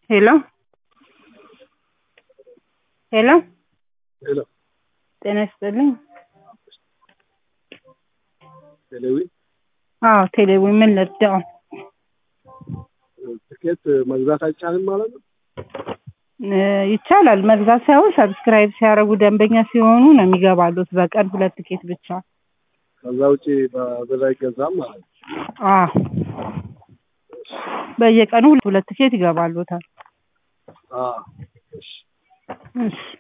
ሄሎ ሄሎ ሄሎ ጤና ይስጥልኝ። ቴሌዊ አዎ ቴሌዊ ምን ልርዳው? ትኬት መግዛት አይቻልም ማለት ነው? እ ይቻላል መግዛት ሳይሆን ሰብስክራይብ ሲያደርጉ ደንበኛ ሲሆኑ ነው የሚገባሉት በቀን ሁለት ትኬት ብቻ። ከዛ ውጪ በብር አይገዛም ማለት ነው? አዎ በየቀኑ ሁለት ትኬት ይገባሉታል። አዎ እሺ እሺ